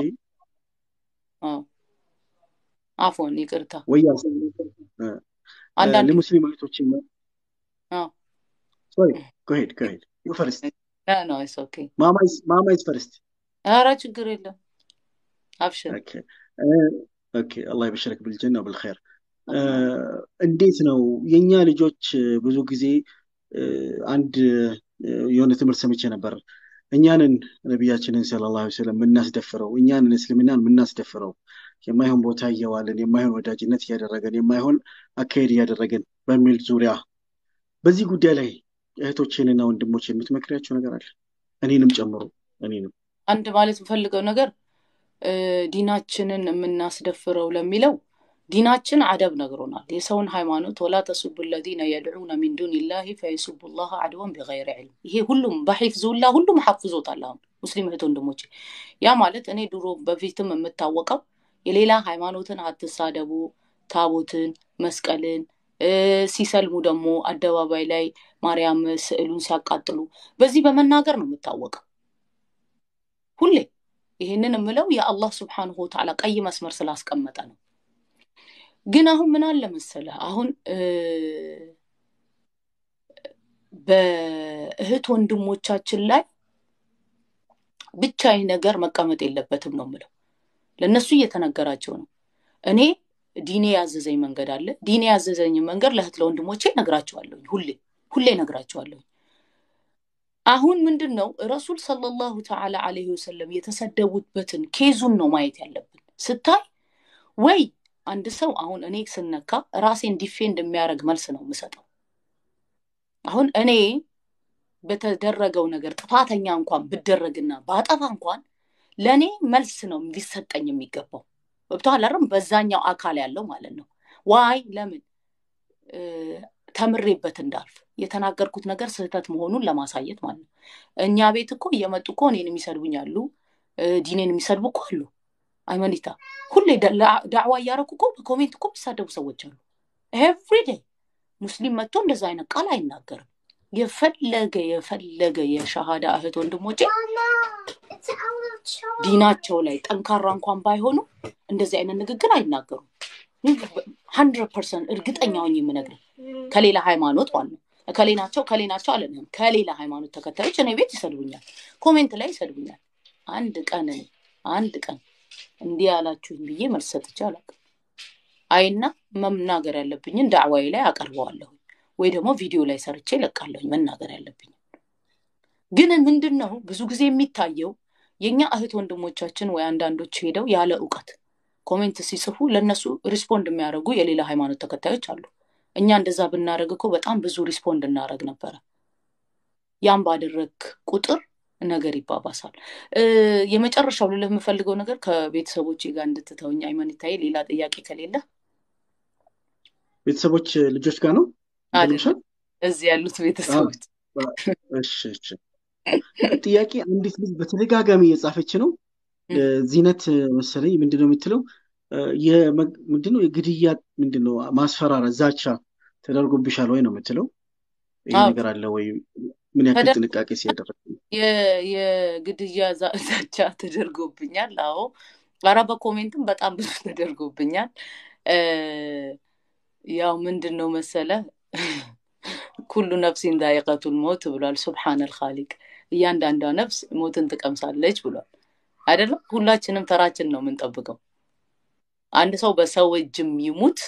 አፎን ይቅርታ ወያ አንዳንድ ለሙስሊም እህቶቼ አዎ ሶሪ ጎሄድ ጎሄድ ዩ ፈርስት ነው ኢትስ ኦኬ ማማ ኢዝ ፈርስት ኧረ ችግር የለም አብሽር ኦኬ ኦኬ አላህ ይበሽረክ ብልጀና ብልኸይር እንዴት ነው የእኛ ልጆች ብዙ ጊዜ አንድ የሆነ ትምህርት ሰምቼ ነበር እኛንን ነቢያችንን ሰለላሁ ዐለይሂ ወሰለም የምናስደፍረው እኛንን እስልምናን የምናስደፍረው የማይሆን ቦታ እየዋልን የማይሆን ወዳጅነት እያደረገን የማይሆን አካሄድ እያደረገን በሚል ዙሪያ በዚህ ጉዳይ ላይ እህቶቼንና ወንድሞች የምትመክሪያቸው ነገር አለ እኔንም ጨምሮ እኔንም አንድ ማለት የምፈልገው ነገር ዲናችንን የምናስደፍረው ለሚለው ዲናችን አደብ ነግሮናል። የሰውን ሃይማኖት ወላ ተሱቡ ለዚነ የድዑነ ሚን ዱኒላሂ ፈየሱቡ ላህ አድወን ቢገይሪ ዕልም። ይሄ ሁሉም በሒፍዝ ሁላ ሁሉም ሐፍዞታል። አሁን ሙስሊም እህት ወንድሞቼ፣ ያ ማለት እኔ ድሮ በፊትም የምታወቀው የሌላ ሃይማኖትን አትሳደቡ፣ ታቦትን፣ መስቀልን ሲሰልሙ ደግሞ አደባባይ ላይ ማርያም ስዕሉን ሲያቃጥሉ በዚህ በመናገር ነው የምታወቀው ሁሌ። ይህንን የምለው የአላህ ስብሓንሁ ወተዓላ ቀይ መስመር ስላስቀመጠ ነው። ግን አሁን ምን አለ መሰለህ፣ አሁን በእህት ወንድሞቻችን ላይ ብቻ ይህ ነገር መቀመጥ የለበትም ነው የምለው። ለእነሱ እየተነገራቸው ነው። እኔ ዲኔ ያዘዘኝ መንገድ አለ። ዲኔ ያዘዘኝ መንገድ ለእህት ለወንድሞቼ ነግራቸዋለሁኝ። ሁሌ ሁሌ ነግራቸዋለሁኝ። አሁን ምንድን ነው ረሱል ሰለላሁ ተዓላ አለይሂ ወሰለም የተሰደቡበትን ኬዙን ነው ማየት ያለብን። ስታይ ወይ አንድ ሰው አሁን እኔ ስነካ ራሴን ዲፌንድ የሚያደርግ መልስ ነው የምሰጠው። አሁን እኔ በተደረገው ነገር ጥፋተኛ እንኳን ብደረግና ባጠፋ እንኳን ለእኔ መልስ ነው ሊሰጠኝ የሚገባው። ገብቶሃል አይደል? በዛኛው አካል ያለው ማለት ነው። ዋይ ለምን ተምሬበት እንዳልፍ የተናገርኩት ነገር ስህተት መሆኑን ለማሳየት ማለት ነው። እኛ ቤት እኮ እየመጡ እኮ እኔን የሚሰድቡኝ አሉ፣ ዲኔን የሚሰድቡ እኮ አሉ። አይመኒታ ሁሌ ዳዕዋ እያደረኩ እኮ በኮሜንት እኮ የሚሳደቡ ሰዎች አሉ። ኤቭሪዴይ ሙስሊም መጥቶ እንደዛ አይነት ቃል አይናገርም። የፈለገ የፈለገ የሻሃዳ እህት ወንድሞቼ ዲናቸው ላይ ጠንካራ እንኳን ባይሆኑ እንደዚህ አይነት ንግግር አይናገሩም። ሀንድረድ ፐርሰንት እርግጠኛ ሆኜ የምነግርህ ከሌላ ሃይማኖት ማለት ነው። ከሌ ናቸው ከሌ ናቸው አለንም። ከሌላ ሃይማኖት ተከታዮች እኔ ቤት ይሰድቡኛል፣ ኮሜንት ላይ ይሰድቡኛል። አንድ ቀን እኔ አንድ ቀን እንዲህ ያላችሁኝ ብዬ መልስ ሰጥቼ አላውቅም። አይና መናገር ያለብኝን ዳዕዋዬ ላይ አቀርበዋለሁ ወይ ደግሞ ቪዲዮ ላይ ሰርቼ ለቃለሁኝ መናገር ያለብኝ። ግን ምንድን ነው ብዙ ጊዜ የሚታየው የእኛ እህት ወንድሞቻችን ወይ አንዳንዶች ሄደው ያለ እውቀት ኮሜንት ሲጽፉ ለእነሱ ሪስፖንድ የሚያደርጉ የሌላ ሃይማኖት ተከታዮች አሉ። እኛ እንደዛ ብናደረግ እኮ በጣም ብዙ ሪስፖንድ እናደረግ ነበረ። ያም ባደረግ ቁጥር ነገር ይባባሳል። የመጨረሻው ልልህ የምፈልገው ነገር ከቤተሰቦች ጋር እንድትተውኝ አይመኒታዬ፣ ሌላ ጥያቄ ከሌለ ቤተሰቦች ልጆች ጋር ነው እዚህ ያሉት ቤተሰቦች። ጥያቄ አንዲት ልጅ በተደጋጋሚ እየጻፈች ነው። ዚነት መሰለኝ ምንድነው የምትለው? ምንድነው የግድያ ምንድነው ማስፈራራት፣ ዛቻ ተደርጎብሻል ወይ ነው የምትለው። ይህ ነገር አለ ወይ? ምን ያክል ጥንቃቄ ሲያደረግ የግድያ ዛቻ ተደርጎብኛል? አዎ፣ ኧረ በኮሜንትም በጣም ብዙ ተደርጎብኛል። ያው ምንድን ነው መሰለ ኩሉ ነፍሲን ዛኢቀቱል ሞት ብሏል ሱብሓነል ኻሊቅ። እያንዳንዷ ነፍስ ሞትን ትቀምሳለች ብሏል አይደለም? ሁላችንም ተራችን ነው የምንጠብቀው። አንድ ሰው በሰው እጅም ይሙት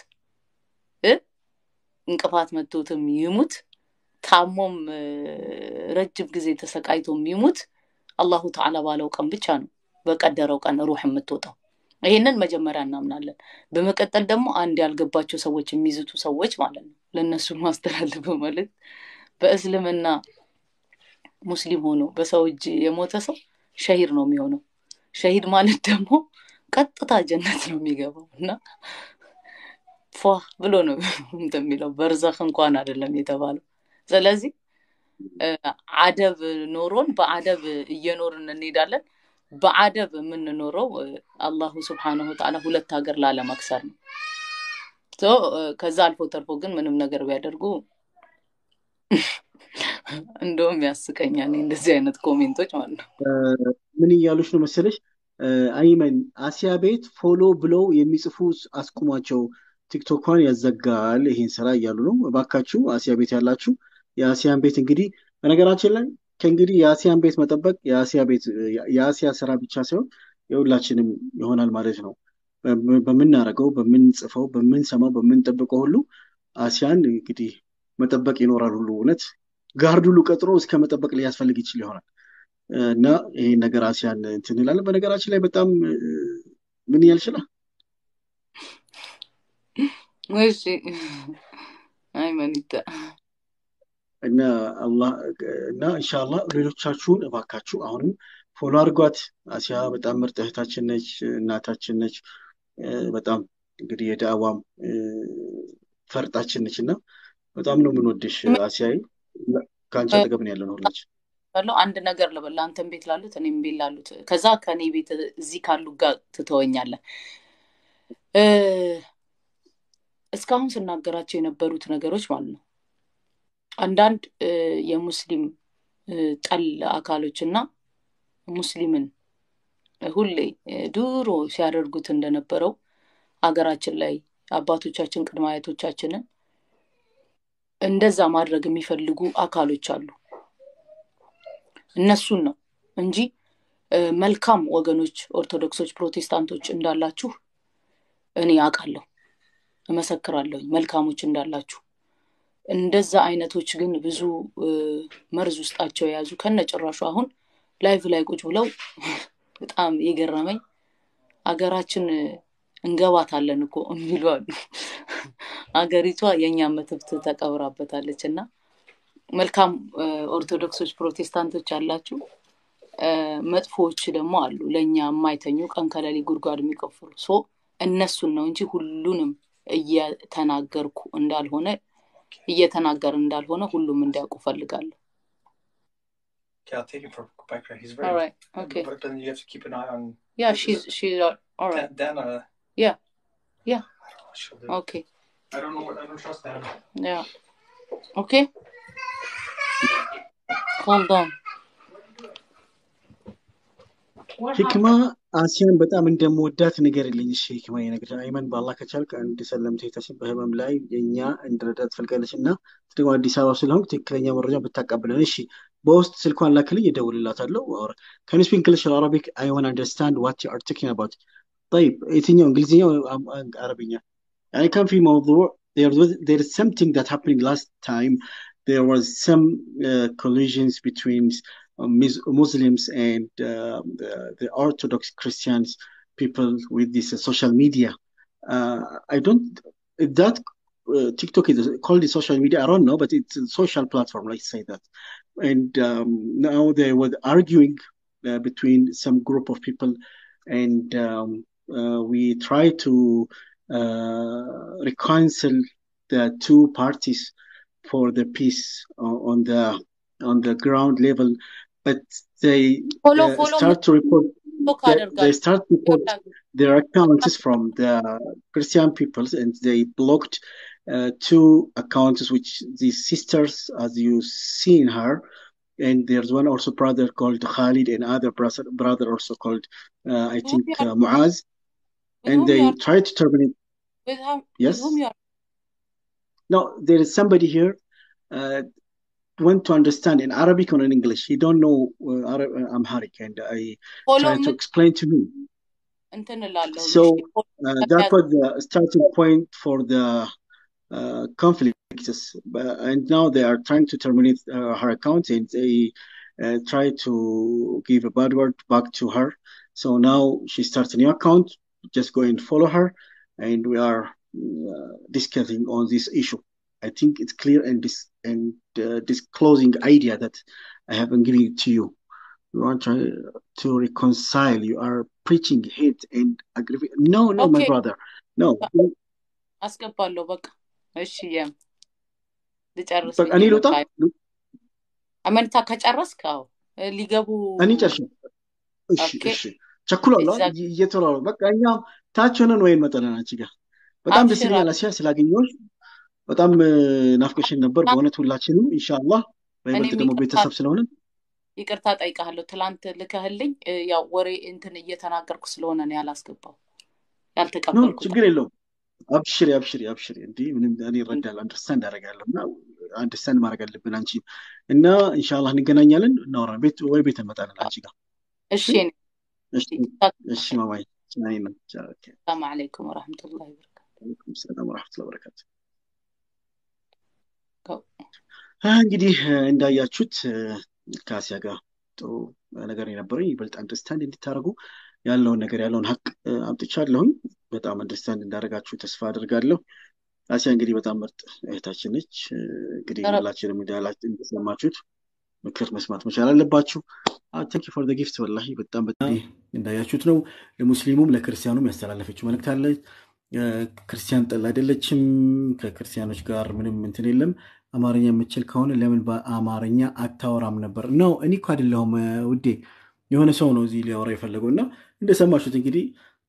እንቅፋት መቶትም ይሙት ታሞም ረጅም ጊዜ ተሰቃይቶም ይሙት አላሁ ተዓላ ባለው ቀን ብቻ ነው በቀደረው ቀን ሩህ የምትወጣው። ይሄንን መጀመሪያ እናምናለን። በመቀጠል ደግሞ አንድ ያልገባቸው ሰዎች የሚዝቱ ሰዎች ማለት ነው ለእነሱ ማስተላለፈው መልዕክት በእስልምና ሙስሊም ሆኖ በሰው እጅ የሞተ ሰው ሸሂድ ነው የሚሆነው። ሸሂድ ማለት ደግሞ ቀጥታ ጀነት ነው የሚገባው እና ፏ ብሎ ነው እንደሚለው በርዘኽ እንኳን አይደለም የተባለው። ስለዚህ አደብ ኖሮን በአደብ እየኖርን እንሄዳለን። በአደብ የምንኖረው አላሁ ስብሓነሁ ወተዓላ ሁለት ሀገር ላለመክሰር ነው። ከዛ አልፎ ተርፎ ግን ምንም ነገር ቢያደርጉ እንደውም ያስቀኛል እንደዚህ አይነት ኮሜንቶች ማለት ነው። ምን እያሉች ነው መሰለሽ? አይመን አሲያ ቤት ፎሎ ብለው የሚጽፉ አስቁሟቸው፣ ቲክቶኳን ያዘጋል ይሄን ስራ እያሉ ነው። እባካችሁ አሲያ ቤት ያላችሁ የአሲያን ቤት እንግዲህ በነገራችን ላይ ከእንግዲህ የአሲያን ቤት መጠበቅ የአሲያ ቤት የአሲያ ስራ ብቻ ሳይሆን የሁላችንም ይሆናል ማለት ነው። በምናደርገው፣ በምንጽፈው፣ በምንሰማው፣ በምንጠብቀው ሁሉ አሲያን እንግዲህ መጠበቅ ይኖራል። ሁሉ እውነት ጋርድ ሁሉ ቀጥሮ እስከ መጠበቅ ሊያስፈልግ ይችል ይሆናል እና ይሄን ነገር አሲያን እንትን እንላለን። በነገራችን ላይ በጣም ምን ያልችላ እሺ አይመኒታ እና አላህ እና ኢንሻአላህ ሌሎቻችሁን እባካችሁ አሁንም ፎሎ አድርጓት። አሲያ በጣም ምርጥ እህታችን ነች፣ እናታችን ነች። በጣም እንግዲህ የዳዕዋም ፈርጣችን ነች እና በጣም ነው የምንወድሽ አሲያይ። ከአንቺ አጠገብ ነው ያለነው ሁላችን። ያለው አንድ ነገር ልበል፣ አንተም ቤት ላሉት እኔም ቤት ላሉት፣ ከዛ ከእኔ ቤት እዚህ ካሉ ጋር ትተወኛለህ። እስካሁን ስናገራቸው የነበሩት ነገሮች ማለት ነው አንዳንድ የሙስሊም ጠል አካሎች እና ሙስሊምን ሁሌ ድሮ ሲያደርጉት እንደነበረው ሀገራችን ላይ አባቶቻችን ቅድመ አያቶቻችንን እንደዛ ማድረግ የሚፈልጉ አካሎች አሉ። እነሱን ነው እንጂ መልካም ወገኖች ኦርቶዶክሶች፣ ፕሮቴስታንቶች እንዳላችሁ እኔ አውቃለሁ፣ እመሰክራለሁኝ መልካሞች እንዳላችሁ። እንደዛ አይነቶች ግን ብዙ መርዝ ውስጣቸው የያዙ ከነ ጭራሹ አሁን ላይቭ ላይ ቁጭ ብለው በጣም የገረመኝ አገራችን እንገባታለን እኮ የሚሉ አሉ። አገሪቷ የእኛ መትብት ተቀብራበታለች እና መልካም ኦርቶዶክሶች ፕሮቴስታንቶች አላችሁ፣ መጥፎዎች ደግሞ አሉ፣ ለእኛ የማይተኙ ቀን ከሌሊት ጉድጓድ የሚቆፍሩ ሶ እነሱን ነው እንጂ ሁሉንም እየተናገርኩ እንዳልሆነ እየተናገር እንዳልሆነ ሁሉም እንዲያውቁ ፈልጋለሁ። Okay, I'll take it for Bekra. He's All very. right, okay. But then you have to keep an eye on. Yeah, she's she's all all right. Dan, Dan, uh, Yeah, yeah. I don't know what she'll do. Okay, I don't know what. I don't trust Dan. yeah. Okay. Hold on. ሂክማ አሲያን በጣም እንደምወዳት ንገርልኝ። እሺ ሂክማ ይነግር አይመን በአላህ ከቻልክ አንድ ሰለምቴ ተሽን በህመም ላይ የእኛ እንድረዳት ትፈልጋለች እና ደግሞ አዲስ አበባ ስለሆንክ ትክክለኛ መረጃ ብታቀብለን። እሺ በውስጥ ስልኳን ላክልኝ፣ እደውልላታለሁ። ከን ስፒክ እንግሊሽ አረቢክ አይ ዋን አንደርስታንድ ዋት ዩ አር ቶኪንግ አባውት طيب የትኛው እንግሊዝኛ ወይ አም- አም- አረብኛ يعني كان في موضوع there was there is something that happened last time there was some uh, collisions between uh, Mus- Muslims and uh, the, the Orthodox Christians people with this uh, social media. Uh, I don't if that uh, TikTok is called the social media. I don't know, but it's a social platform. Let's say that. And um, now they were arguing uh, between some group of people, and um, uh, we try to uh, reconcile the two parties for the peace uh, on the on the ground level, but they ፎሎ uh, ፎሎ start to report ቶክ they, they አደርጋለሁ start to report their accounts from the Christian peoples, and they blocked uh, two accounts, which the sisters, as you see in her, and there's one also brother called Khalid, and other brother brother also called uh, I whom think you are uh, Muaz, with and whom they you are tried to terminate. with, how, with Yes, whom you are no, there is somebody here. Uh, want to understand in Arabic or in English. He don't know uh, Arab, uh, Amharic, and I ፎሎ try to የምት explain to him. እንትን እላለሁ So ፎሎ uh, that ከሚያዝ was the starting point for the uh, conflicts. But, and now they are trying to terminate uh, her account and they uh, try to give a bad word back to her. So now she starts a new account. Just go and follow her, and we are uh, discussing on this issue. I think it's clear and this and uh, disclosing idea that I have been giving it to you. You are trying to reconcile. You are preaching hate and aggravate. No, no, ኦኬ my brother. No. አስገባለሁ በቃ እሺ የም ልጨርስ But ብዬ እኔ ነው ልውጣ? ታይ አመንታ ከጨረስክ አዎ እ ሊገቡ እኔ ጨርሼ እሺ ኦኬ እሺ ቸኩላለሁ ኤግዛክት እየተሯሯ በቃ እኛም ታች ሆነን ወይ እንመጣለን አንቺ ጋር በጣም ደስ አብሽር ይለኛል አሲያ ስላገኘሁሽ በጣም እ፣ ናፍቀሽን ነበር ትናንት በእውነት ሁላችንም ኢንሻአላህ በይበልጥ እኔም ደግሞ ይቅርታ ቤተሰብ ስለሆነ ይቅርታ ጠይቃለሁ ትላንት ልከህልኝ እ፣ ያው ወሬ እንትን እየተናገርኩ ስለሆነ ነው ያላስገባው ኖ ያልተቀበልኩት ችግር የለውም አብሽሪ አብሽሪ አብሽሪ እንዲህ ምንም እኔ እረዳለሁ አንደርስታንድ አደርጋለሁ እና አንደርስታንድ ማድረግ አለብን አንቺ እና ኢንሻአላህ እንገናኛለን እናወራለን ቤት ወይ ቤት እንመጣለን አንቺ ጋር እሺ እሺ እኔ እሺ እሺ ማማይ እኔ ነው ኦኬ ሰላም አለይኩም ወረሕመቱላሂ ወበረካቱ ወአለይኩም ሰላም ወራህመቱላሂ ወበረካቱ እንግዲህ እ፣ እንዳያችሁት እ፣ ከአሲያ ጋር ጥሩ ነገር የነበረኝ ይበልጥ አንደርስታንድ እንድታደርጉ ያለውን ነገር ያለውን ሀቅ እ፣ አምጥቻለሁኝ። በጣም አንደርስታንድ እንዳደረጋችሁ ተስፋ አድርጋለሁ። አሲያ እንግዲህ በጣም ምርጥ እህታችን ነች። እ፣ እንግዲህ ኧረ ሁላችንም እንዳላችሁ እንደሰማችሁት ምክር መስማት መቻል አለባችሁ። ታንክ ፎር ደ ጊፍት ወላሂ በጣም በጣም እንዳያችሁት ነው። ለሙስሊሙም ለክርስቲያኑም ያስተላለፈችው መልእክት አለ። ክርስቲያን ጠል አይደለችም። ከክርስቲያኖች ጋር ምንም እንትን የለም። አማርኛ የምችል ከሆነ ለምን በአማርኛ አታወራም ነበር? ነው እኔ እኮ አይደለሁም ውዴ፣ የሆነ ሰው ነው እዚህ ሊያወራ የፈለገው እና እንደሰማችሁት እንግዲህ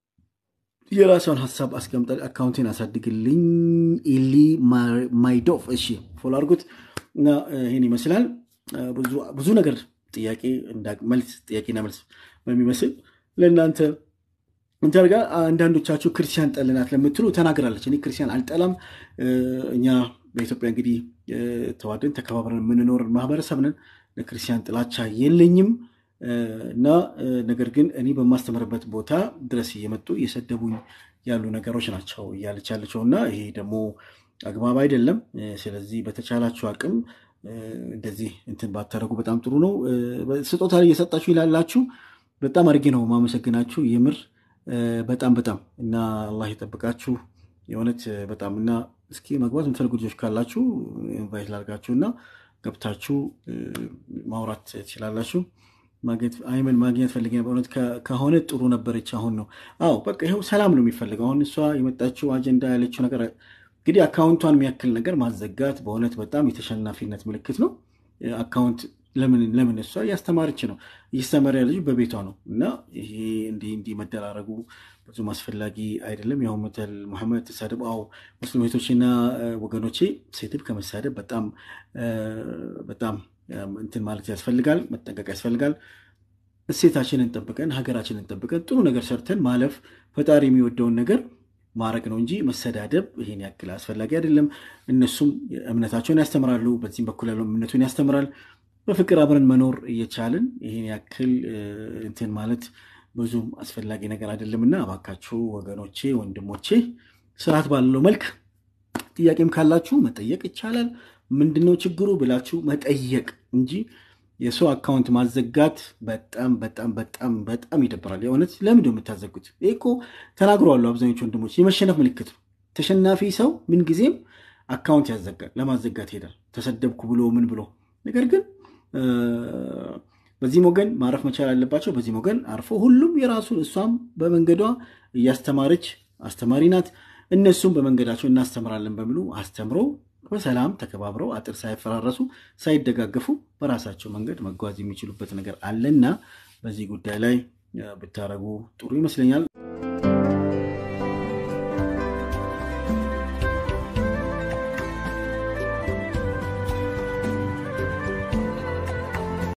የራሷን ሀሳብ አስቀምጣ አካውንቴን አሳድግልኝ ኢሊ ማይዶፍ። እሺ ፎሎ አድርጉት እና ይህን ይመስላል። ብዙ ነገር ጥያቄ መልስ ጥያቄና መልስ በሚመስል ለእናንተ እንተርጋ አንዳንዶቻችሁ ክርስቲያን ጠልናት ለምትሉ ተናግራለች። እኔ ክርስቲያን አልጠላም። እኛ በኢትዮጵያ እንግዲህ ተዋደን ተከባብረን የምንኖር ማህበረሰብ ነን። ለክርስቲያን ጥላቻ የለኝም እና ነገር ግን እኔ በማስተምርበት ቦታ ድረስ እየመጡ እየሰደቡኝ ያሉ ነገሮች ናቸው እያለች ያለችው እና ይሄ ደግሞ አግባብ አይደለም። ስለዚህ በተቻላችሁ አቅም እንደዚህ እንትን ባታደረጉ በጣም ጥሩ ነው። ስጦታ እየሰጣችሁ ይላላችሁ። በጣም አድርጌ ነው ማመሰግናችሁ የምር በጣም በጣም እና አላህ ይጠብቃችሁ የእውነት በጣም እና እስኪ መግባት የምትፈልጉ ልጆች ካላችሁ ኢንቫይት ላድርጋችሁ እና ገብታችሁ ማውራት ትችላላችሁ። አይመን ማግኘት ፈልጌ በእውነት ከሆነ ጥሩ ነበረች። አሁን ነው አዎ፣ በቃ ይኸው ሰላም ነው የሚፈልገው። አሁን እሷ የመጣችው አጀንዳ ያለችው ነገር እንግዲህ አካውንቷን የሚያክል ነገር ማዘጋት በእውነት በጣም የተሸናፊነት ምልክት ነው። አካውንት ለምን ለምን እሷ እያስተማረች ነው እያስተማሪ ልጅ በቤቷ ነው እና ይሄ እንዲህ እንዲህ መደራረጉ ብዙም አስፈላጊ አይደለም። ያው መተል ሙሐመድ ተሳደብ አዎ ሙስሊም እህቶችና ወገኖቼ ሴትብ ከመሳደብ በጣም በጣም እንትን ማለት ያስፈልጋል፣ መጠንቀቅ ያስፈልጋል። እሴታችንን ጠብቀን ሀገራችንን ጠብቀን ጥሩ ነገር ሰርተን ማለፍ ፈጣሪ የሚወደውን ነገር ማድረግ ነው እንጂ መሰዳደብ ይሄን ያክል አስፈላጊ አይደለም። እነሱም እምነታቸውን ያስተምራሉ፣ በዚህም በኩል ያለው እምነቱን ያስተምራል። በፍቅር አብረን መኖር እየቻልን ይሄን ያክል እንትን ማለት ብዙም አስፈላጊ ነገር አይደለም እና እባካችሁ ወገኖቼ፣ ወንድሞቼ ስርዓት ባለው መልክ ጥያቄም ካላችሁ መጠየቅ ይቻላል። ምንድነው ችግሩ ብላችሁ መጠየቅ እንጂ የሰው አካውንት ማዘጋት በጣም በጣም በጣም በጣም ይደብራል። የእውነት ለምንድን ነው የምታዘጉት? ይህ እኮ ተናግረዋሉ አብዛኞቹ ወንድሞች፣ የመሸነፍ ምልክት ነው። ተሸናፊ ሰው ምንጊዜም አካውንት ያዘጋል፣ ለማዘጋት ይሄዳል። ተሰደብኩ ብሎ ምን ብሎ ነገር ግን በዚህም ወገን ማረፍ መቻል አለባቸው። በዚህም ወገን አርፎ ሁሉም የራሱን እሷም በመንገዷ እያስተማረች አስተማሪ ናት። እነሱም በመንገዳቸው እናስተምራለን በሚሉ አስተምሮ በሰላም ተከባብረው አጥር ሳይፈራረሱ ሳይደጋገፉ በራሳቸው መንገድ መጓዝ የሚችሉበት ነገር አለና በዚህ ጉዳይ ላይ ብታረጉ ጥሩ ይመስለኛል።